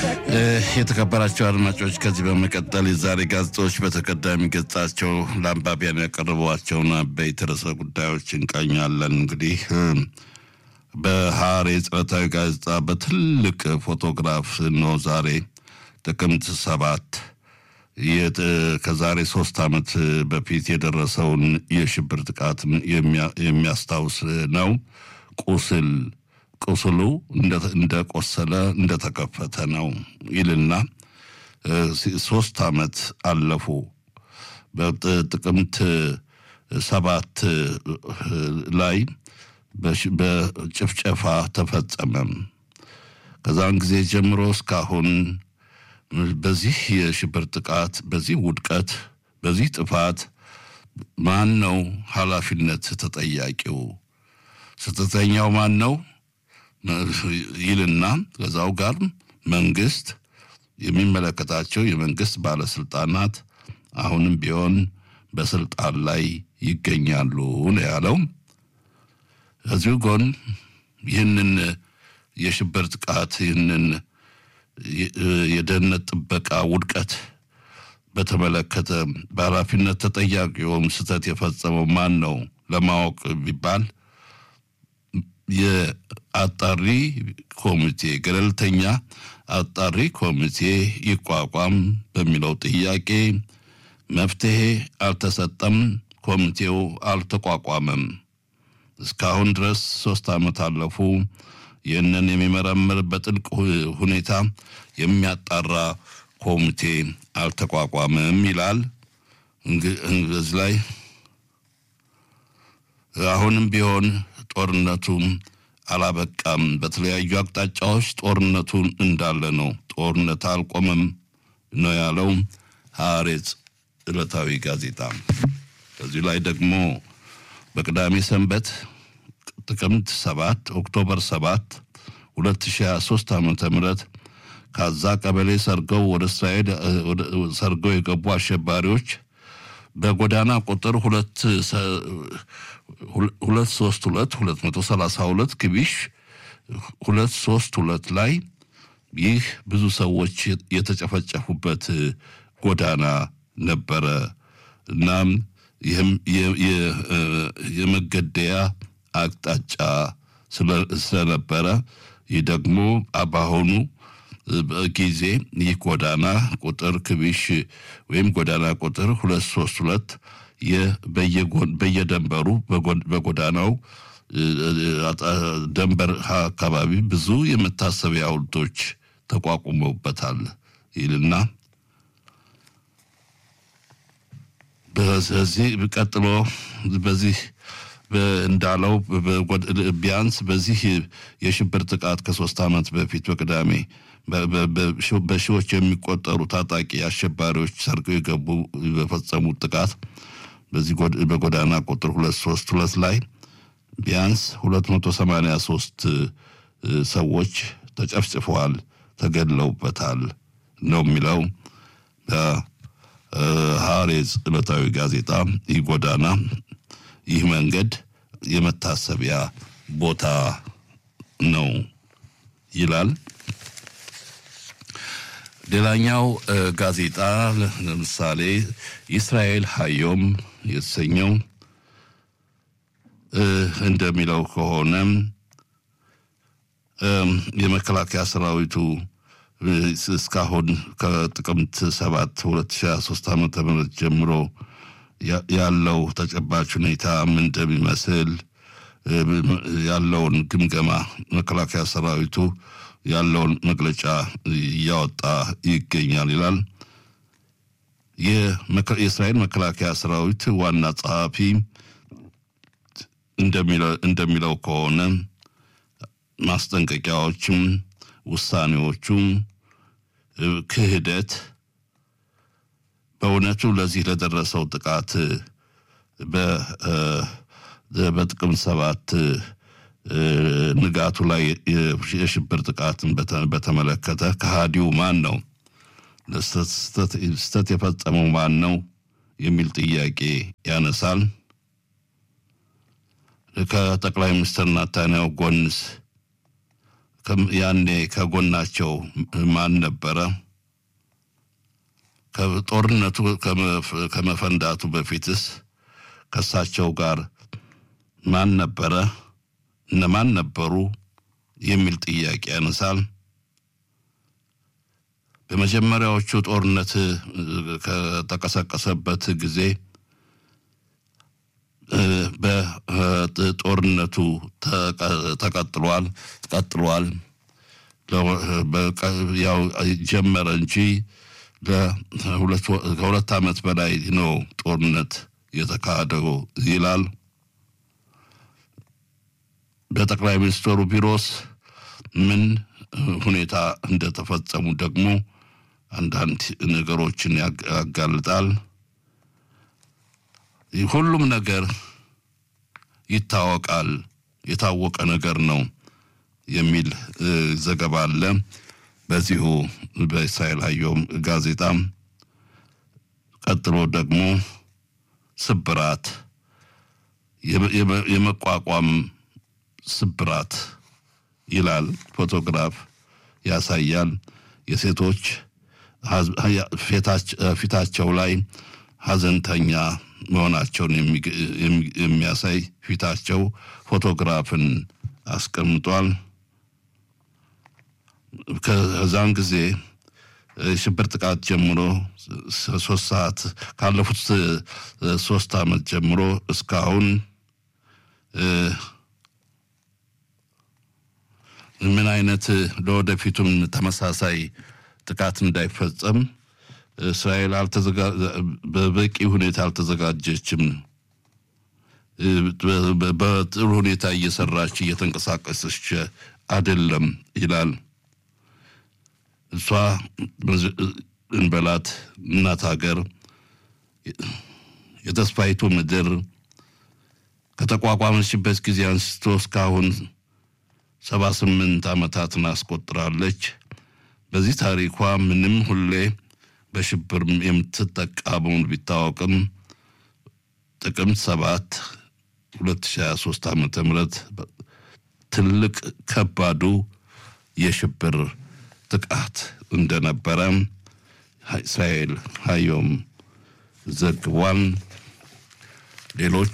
የተከበራቸው አድማጮች ከዚህ በመቀጠል የዛሬ ጋዜጦች በተቀዳሚ ገጻቸው ለአንባቢያን ያቀረቧቸውን አበይት ርዕሰ ጉዳዮች እንቃኛለን። እንግዲህ በሐሬጽ ዕለታዊ ጋዜጣ በትልቅ ፎቶግራፍ ነው ዛሬ ጥቅምት ሰባት ከዛሬ ሶስት ዓመት በፊት የደረሰውን የሽብር ጥቃት የሚያስታውስ ነው። ቁስል ቁስሉ እንደቆሰለ እንደተከፈተ ነው ይልና ሶስት ዓመት አለፉ። በጥቅምት ሰባት ላይ በጭፍጨፋ ተፈጸመም። ከዛን ጊዜ ጀምሮ እስካሁን በዚህ የሽብር ጥቃት፣ በዚህ ውድቀት፣ በዚህ ጥፋት ማን ነው ኃላፊነት ተጠያቂው? ስህተተኛው ማን ነው ይልና ከዛው ጋር መንግስት የሚመለከታቸው የመንግስት ባለስልጣናት አሁንም ቢሆን በስልጣን ላይ ይገኛሉ ነው ያለው። ከዚሁ ጎን ይህንን የሽብር ጥቃት ይህንን የደህንነት ጥበቃ ውድቀት በተመለከተ በኃላፊነት ተጠያቂውም ስህተት የፈጸመው ማን ነው ለማወቅ ቢባል የአጣሪ ኮሚቴ ገለልተኛ አጣሪ ኮሚቴ ይቋቋም በሚለው ጥያቄ መፍትሄ አልተሰጠም። ኮሚቴው አልተቋቋመም። እስካሁን ድረስ ሶስት ዓመት አለፉ። ይህንን የሚመረምር በጥልቅ ሁኔታ የሚያጣራ ኮሚቴ አልተቋቋመም ይላል። እዚህ ላይ አሁንም ቢሆን ጦርነቱ አላበቃም። በተለያዩ አቅጣጫዎች ጦርነቱ እንዳለ ነው። ጦርነት አልቆመም ነው ያለው ሐሬጽ ዕለታዊ ጋዜጣ። ከዚህ ላይ ደግሞ በቅዳሜ ሰንበት ጥቅምት ሰባት ኦክቶበር ሰባት 2023 ዓመተ ምህረት ካዛ ቀበሌ ሰርገው ወደ እስራኤል ሰርገው የገቡ አሸባሪዎች በጎዳና ቁጥር ሁለት ሁለት ሶስት ሁለት ሁለት መቶ ሰላሳ ሁለት ክቢሽ ሁለት ሶስት ሁለት ላይ ይህ ብዙ ሰዎች የተጨፈጨፉበት ጎዳና ነበረ። እናም ይህም የመገደያ አቅጣጫ ስለነበረ ይህ ደግሞ በአሁኑ ጊዜ ይህ ጎዳና ቁጥር ክቢሽ ወይም ጎዳና ቁጥር ሁለት ሶስት ሁለት በየደንበሩ በጎዳናው ደንበር አካባቢ ብዙ የመታሰቢያ ሐውልቶች ተቋቁመውበታል ይልና በዚህ ቀጥሎ በዚህ እንዳለው ቢያንስ በዚህ የሽብር ጥቃት ከሶስት ዓመት በፊት በቅዳሜ በሺዎች የሚቆጠሩ ታጣቂ አሸባሪዎች ሰርገው የገቡ በፈጸሙት ጥቃት በዚህ በጎዳና ቁጥር ሁለት ሶስት ሁለት ላይ ቢያንስ ሁለት መቶ ሰማንያ ሶስት ሰዎች ተጨፍጭፈዋል፣ ተገድለውበታል ነው የሚለው በሐሬጽ ዕለታዊ ጋዜጣ። ይህ ጎዳና ይህ መንገድ የመታሰቢያ ቦታ ነው ይላል። ሌላኛው ጋዜጣ ለምሳሌ እስራኤል ሀዮም የተሰኘው እንደሚለው ከሆነ የመከላከያ ሰራዊቱ እስካሁን ከጥቅምት ሰባት ሁለት ሺ ሶስት ዓመተ ምህረት ጀምሮ ያለው ተጨባጭ ሁኔታ ምን እንደሚመስል ያለውን ግምገማ መከላከያ ሰራዊቱ ያለውን መግለጫ እያወጣ ይገኛል ይላል። የእስራኤል መከላከያ ሰራዊት ዋና ጸሐፊ እንደሚለው ከሆነ ማስጠንቀቂያዎችም፣ ውሳኔዎቹም፣ ክህደት በእውነቱ ለዚህ ለደረሰው ጥቃት በጥቅምት ሰባት ንጋቱ ላይ የሽብር ጥቃትን በተመለከተ ከሃዲው ማን ነው? ስህተት የፈጸመው ማን ነው? የሚል ጥያቄ ያነሳል። ከጠቅላይ ሚኒስትር ናታንያሁ ጎንስ ያኔ ከጎናቸው ማን ነበረ? ጦርነቱ ከመፈንዳቱ በፊትስ ከእሳቸው ጋር ማን ነበረ? እነማን ነበሩ? የሚል ጥያቄ ያነሳል። በመጀመሪያዎቹ ጦርነት ከተቀሰቀሰበት ጊዜ በጦርነቱ ተቀጥሏል ቀጥሏል። ያው ጀመረ እንጂ ከሁለት ዓመት በላይ ነው ጦርነት የተካሄደው ይላል። በጠቅላይ ሚኒስትሩ ቢሮስ ምን ሁኔታ እንደተፈጸሙ ደግሞ አንዳንድ ነገሮችን ያጋልጣል። ሁሉም ነገር ይታወቃል፣ የታወቀ ነገር ነው የሚል ዘገባ አለ። በዚሁ በእስራኤል አየም ጋዜጣም ቀጥሎ ደግሞ ስብራት የመቋቋም ስብራት ይላል። ፎቶግራፍ ያሳያል። የሴቶች ፊታቸው ላይ ሀዘንተኛ መሆናቸውን የሚያሳይ ፊታቸው ፎቶግራፍን አስቀምጧል። ከዛን ጊዜ ሽብር ጥቃት ጀምሮ ሶስት ሰዓት ካለፉት ሶስት ዓመት ጀምሮ እስካሁን ምን አይነት ለወደፊቱም ተመሳሳይ ጥቃት እንዳይፈጸም እስራኤል በበቂ ሁኔታ አልተዘጋጀችም። በጥሩ ሁኔታ እየሰራች እየተንቀሳቀሰች አይደለም ይላል። እሷ እንበላት እናት ሀገር የተስፋይቱ ምድር ከተቋቋመችበት ጊዜ አንስቶ እስካሁን ሰባ ስምንት ዓመታትን አስቆጥራለች። በዚህ ታሪኳ ምንም ሁሌ በሽብር የምትጠቃ መሆኑ ቢታወቅም ጥቅምት ሰባት 2023 ዓመተ ምህረት ትልቅ ከባዱ የሽብር ጥቃት እንደነበረ እስራኤል ሀዮም ዘግቧል። ሌሎች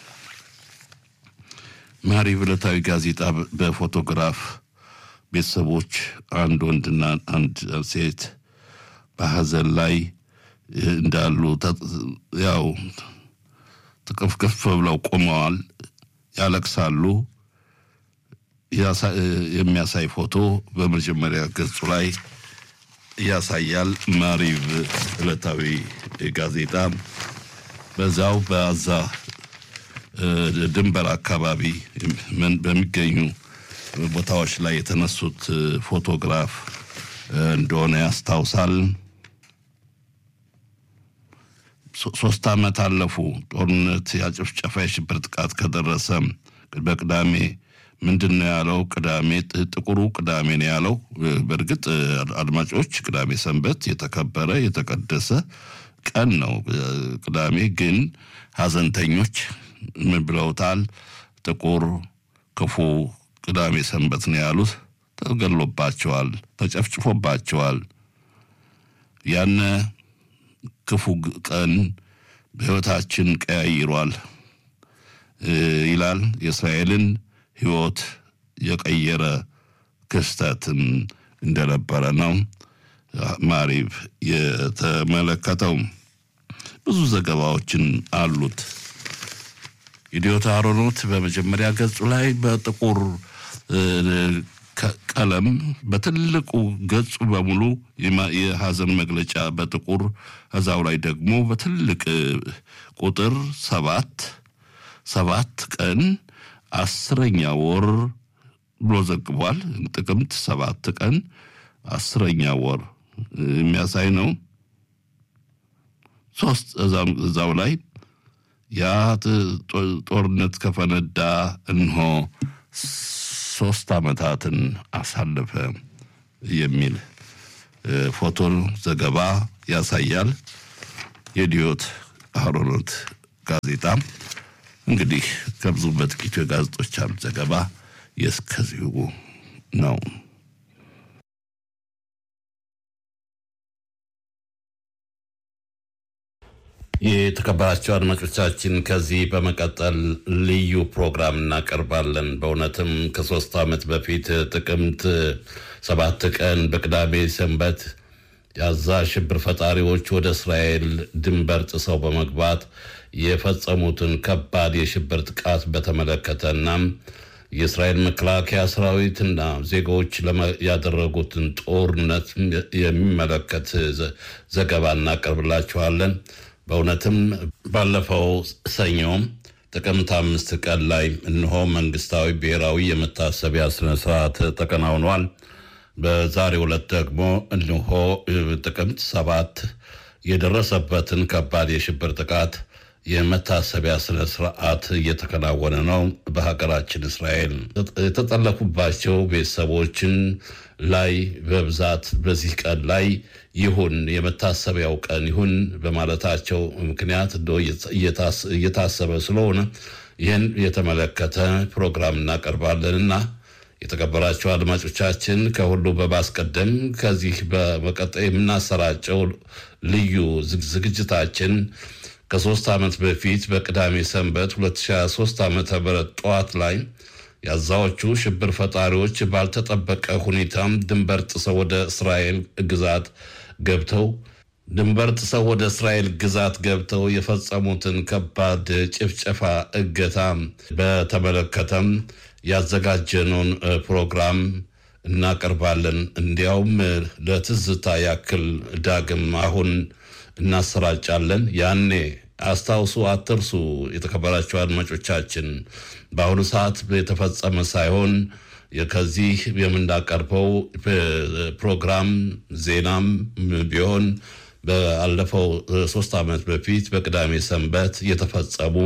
ማሪቭ ዕለታዊ ጋዜጣ በፎቶግራፍ ቤተሰቦች አንድ ወንድና አንድ ሴት በሀዘን ላይ እንዳሉ ያው ጥቅፍቅፍ ብለው ቆመዋል፣ ያለቅሳሉ። የሚያሳይ ፎቶ በመጀመሪያ ገጹ ላይ ያሳያል። ማሪቭ ዕለታዊ ጋዜጣ በዛው በአዛ ድንበር አካባቢ በሚገኙ ቦታዎች ላይ የተነሱት ፎቶግራፍ እንደሆነ ያስታውሳል። ሶስት ዓመት አለፉ። ጦርነት ያጭፍጨፋ የሽብር ጥቃት ከደረሰ በቅዳሜ ምንድን ነው ያለው? ቅዳሜ ጥቁሩ ቅዳሜ ነው ያለው። በእርግጥ አድማጮች፣ ቅዳሜ ሰንበት የተከበረ የተቀደሰ ቀን ነው። ቅዳሜ ግን ሀዘንተኞች ምን ብለውታል? ጥቁር ክፉ ቅዳሜ ሰንበት ነው ያሉት። ተገሎባቸዋል፣ ተጨፍጭፎባቸዋል። ያነ ክፉ ቀን በሕይወታችን ቀያይሯል ይላል። የእስራኤልን ሕይወት የቀየረ ክስተትም እንደነበረ ነው ማሪቭ የተመለከተው። ብዙ ዘገባዎችን አሉት። ኢዲዮት አሮኖት በመጀመሪያ ገጹ ላይ በጥቁር ቀለም በትልቁ ገጹ በሙሉ የሀዘን መግለጫ በጥቁር እዛው ላይ ደግሞ በትልቅ ቁጥር ሰባት ሰባት ቀን አስረኛ ወር ብሎ ዘግቧል። ጥቅምት ሰባት ቀን አስረኛ ወር የሚያሳይ ነው። ሶስት እዛው ላይ ያ ጦርነት ከፈነዳ እንሆ ሶስት ዓመታትን አሳለፈ የሚል ፎቶ ዘገባ ያሳያል። የዲዮት አሮኖት ጋዜጣ እንግዲህ ከብዙ በጥቂቱ የጋዜጦች አሉ ዘገባ የእስከዚሁ ነው። የተከበራቸው አድማጮቻችን ከዚህ በመቀጠል ልዩ ፕሮግራም እናቀርባለን። በእውነትም ከሶስት ዓመት በፊት ጥቅምት ሰባት ቀን በቅዳሜ ሰንበት የአዛ ሽብር ፈጣሪዎች ወደ እስራኤል ድንበር ጥሰው በመግባት የፈጸሙትን ከባድ የሽብር ጥቃት በተመለከተና የእስራኤል መከላከያ ሰራዊትና ዜጎች ያደረጉትን ጦርነት የሚመለከት ዘገባ እናቀርብላችኋለን። በእውነትም ባለፈው ሰኞ ጥቅምት አምስት ቀን ላይ እነሆ መንግስታዊ ብሔራዊ የመታሰቢያ ስነስርዓት ተከናውኗል። በዛሬው ዕለት ደግሞ እነሆ ጥቅምት ሰባት የደረሰበትን ከባድ የሽብር ጥቃት የመታሰቢያ ስነ ስርዓት እየተከናወነ ነው። በሀገራችን እስራኤል የተጠለፉባቸው ቤተሰቦችን ላይ በብዛት በዚህ ቀን ላይ ይሁን የመታሰቢያው ቀን ይሁን በማለታቸው ምክንያት እየታሰበ ስለሆነ ይህን የተመለከተ ፕሮግራም እናቀርባለንና የተከበራቸው አድማጮቻችን ከሁሉ በማስቀደም ከዚህ በመቀጠል የምናሰራጨው ልዩ ዝግጅታችን ከሶስት ዓመት በፊት በቅዳሜ ሰንበት 2023 ዓ ም ጠዋት ላይ የአዛዎቹ ሽብር ፈጣሪዎች ባልተጠበቀ ሁኔታም ድንበር ጥሰው ወደ እስራኤል ግዛት ገብተው ድንበር ጥሰው ወደ እስራኤል ግዛት ገብተው የፈጸሙትን ከባድ ጭፍጨፋ፣ እገታ በተመለከተም ያዘጋጀነውን ፕሮግራም እናቀርባለን። እንዲያውም ለትዝታ ያክል ዳግም አሁን እናሰራጫለን። ያኔ አስታውሱ፣ አትርሱ። የተከበራቸው አድማጮቻችን በአሁኑ ሰዓት የተፈጸመ ሳይሆን ከዚህ የምናቀርበው ፕሮግራም ዜናም ቢሆን ባለፈው ሶስት ዓመት በፊት በቅዳሜ ሰንበት የተፈጸሙ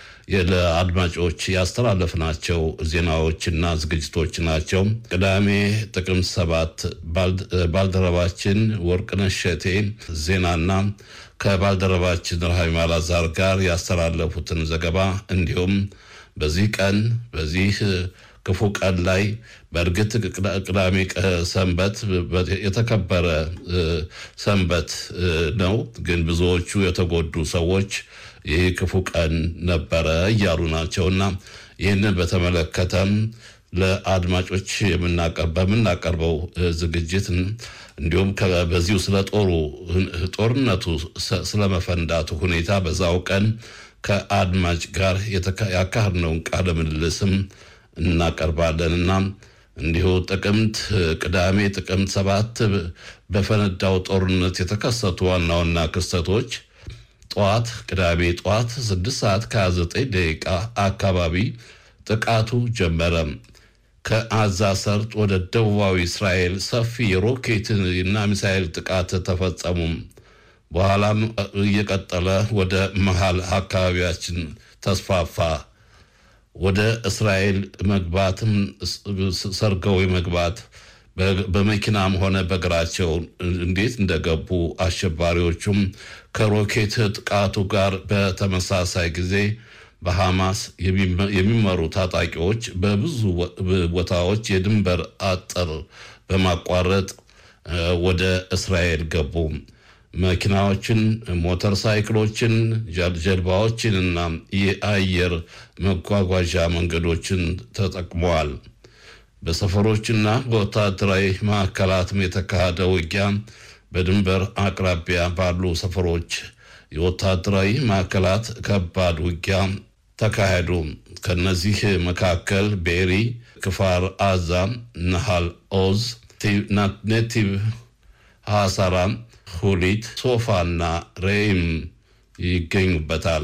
ለአድማጮች ያስተላለፍናቸው ዜናዎችና ዝግጅቶች ናቸው። ቅዳሜ ጥቅምት ሰባት ባልደረባችን ወርቅነሽ እሸቴ ዜናና ከባልደረባችን ረሃም አላዛር ጋር ያስተላለፉትን ዘገባ እንዲሁም በዚህ ቀን በዚህ ክፉ ቀን ላይ በእርግጥ ቅዳሜ ሰንበት የተከበረ ሰንበት ነው። ግን ብዙዎቹ የተጎዱ ሰዎች ይህ ክፉ ቀን ነበረ እያሉ ናቸውና ይህንን በተመለከተም ለአድማጮች በምናቀርበው ዝግጅት እንዲሁም በዚሁ ስለ ጦሩ ጦርነቱ ስለመፈንዳቱ ሁኔታ በዛው ቀን ከአድማጭ ጋር ያካሄድነውን ቃለ ምልልስም እናቀርባለንና እንዲሁ ጥቅምት ቅዳሜ ጥቅምት ሰባት በፈነዳው ጦርነት የተከሰቱ ዋና ዋና ክስተቶች ጠዋት ቅዳሜ ጠዋት 6 ሰዓት ከ29 ደቂቃ አካባቢ ጥቃቱ ጀመረ። ከአዛ ሰርጥ ወደ ደቡባዊ እስራኤል ሰፊ የሮኬት እና ሚሳኤል ጥቃት ተፈጸሙ። በኋላም እየቀጠለ ወደ መሃል አካባቢያችን ተስፋፋ። ወደ እስራኤል መግባትም ሰርገው መግባት በመኪናም ሆነ በእግራቸው እንዴት እንደገቡ አሸባሪዎቹም ከሮኬት ጥቃቱ ጋር በተመሳሳይ ጊዜ በሐማስ የሚመሩ ታጣቂዎች በብዙ ቦታዎች የድንበር አጥር በማቋረጥ ወደ እስራኤል ገቡ። መኪናዎችን፣ ሞተር ሳይክሎችን፣ ጀልባዎችን እና የአየር መጓጓዣ መንገዶችን ተጠቅመዋል። በሰፈሮችና በወታደራዊ ማዕከላትም የተካሄደ ውጊያ በድንበር አቅራቢያ ባሉ ሰፈሮች የወታደራዊ ማዕከላት ከባድ ውጊያ ተካሄዱ። ከነዚህ መካከል ቤሪ፣ ክፋር አዛ፣ ነሃል ኦዝ፣ ኔቲቭ ሐሳራ፣ ሁሊት፣ ሶፋና ሬይም ይገኙበታል።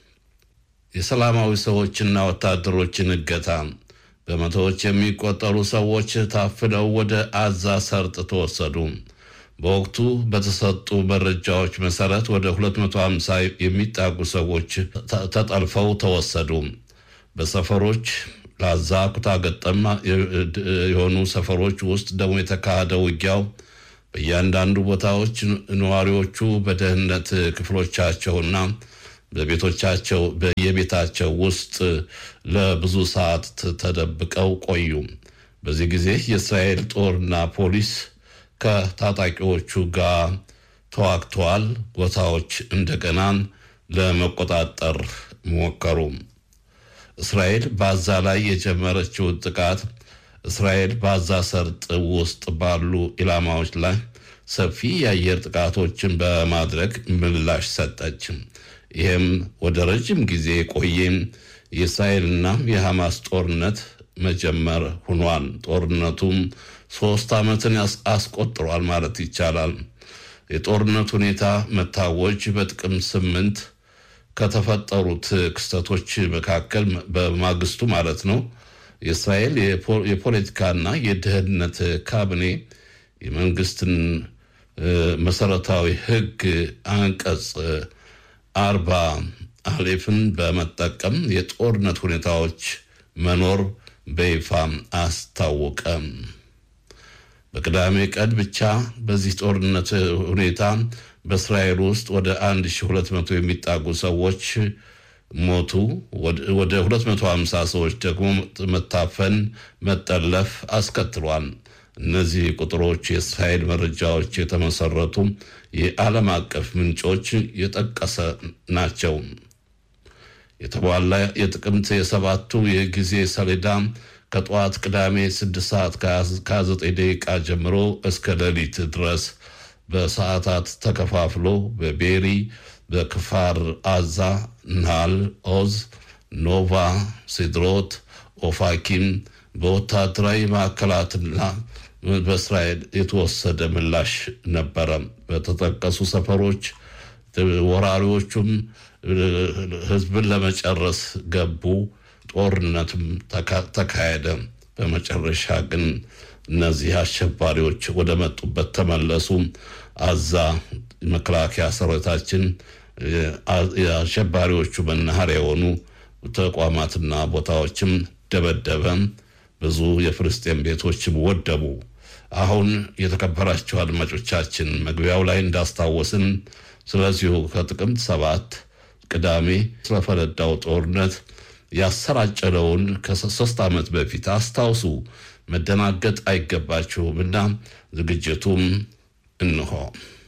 የሰላማዊ ሰዎችና ወታደሮችን እገታ በመቶዎች የሚቆጠሩ ሰዎች ታፍነው ወደ አዛ ሰርጥ ተወሰዱ። በወቅቱ በተሰጡ መረጃዎች መሰረት ወደ 250 የሚጣጉ ሰዎች ተጠልፈው ተወሰዱ። በሰፈሮች ለአዛ ኩታ ገጠማ የሆኑ ሰፈሮች ውስጥ ደግሞ የተካሄደ ውጊያው በእያንዳንዱ ቦታዎች ነዋሪዎቹ በደህንነት ክፍሎቻቸውና በቤቶቻቸው በየቤታቸው ውስጥ ለብዙ ሰዓት ተደብቀው ቆዩ። በዚህ ጊዜ የእስራኤል ጦርና ፖሊስ ከታጣቂዎቹ ጋር ተዋግተዋል። ቦታዎች እንደገና ለመቆጣጠር ሞከሩ። እስራኤል በአዛ ላይ የጀመረችውን ጥቃት እስራኤል በአዛ ሰርጥ ውስጥ ባሉ ኢላማዎች ላይ ሰፊ የአየር ጥቃቶችን በማድረግ ምላሽ ሰጠች። ይህም ወደ ረጅም ጊዜ የቆየ የእስራኤልና የሐማስ ጦርነት መጀመር ሆኗል። ጦርነቱም ሶስት ዓመትን አስቆጥሯል ማለት ይቻላል። የጦርነት ሁኔታ መታወጅ በጥቅምት ስምንት ከተፈጠሩት ክስተቶች መካከል በማግስቱ ማለት ነው የእስራኤል የፖለቲካና የደህንነት ካቢኔ የመንግስትን መሰረታዊ ሕግ አንቀጽ አርባ አሌፍን በመጠቀም የጦርነት ሁኔታዎች መኖር በይፋ አስታወቀ። በቅዳሜ ቀን ብቻ በዚህ ጦርነት ሁኔታ በእስራኤል ውስጥ ወደ 1200 የሚጣጉ ሰዎች ሞቱ። ወደ 250 ሰዎች ደግሞ መታፈን፣ መጠለፍ አስከትሏል። እነዚህ ቁጥሮች የእስራኤል መረጃዎች የተመሰረቱ የዓለም አቀፍ ምንጮች የጠቀሰ ናቸው። የተሟላ የጥቅምት የሰባቱ የጊዜ ሰሌዳ ከጠዋት ቅዳሜ 6 ሰዓት ከ29 ደቂቃ ጀምሮ እስከ ሌሊት ድረስ በሰዓታት ተከፋፍሎ በቤሪ፣ በክፋር አዛ፣ ናል ኦዝ፣ ኖቫ፣ ሲድሮት፣ ኦፋኪም በወታደራዊ ማዕከላትና በእስራኤል የተወሰደ ምላሽ ነበረ። በተጠቀሱ ሰፈሮች ወራሪዎቹም ሕዝብን ለመጨረስ ገቡ። ጦርነትም ተካሄደ። በመጨረሻ ግን እነዚህ አሸባሪዎች ወደ መጡበት ተመለሱ። አዛ መከላከያ ሰራዊታችን የአሸባሪዎቹ መናኸሪያ የሆኑ ተቋማትና ቦታዎችም ደበደበ። ብዙ የፍልስጤም ቤቶችም ወደሙ። አሁን የተከበራቸው አድማጮቻችን መግቢያው ላይ እንዳስታወስን ስለዚሁ ከጥቅምት ሰባት ቅዳሜ ስለፈነዳው ጦርነት ያሰራጨነውን ከሶስት ዓመት በፊት አስታውሱ። መደናገጥ አይገባችሁምና ዝግጅቱም እንሆ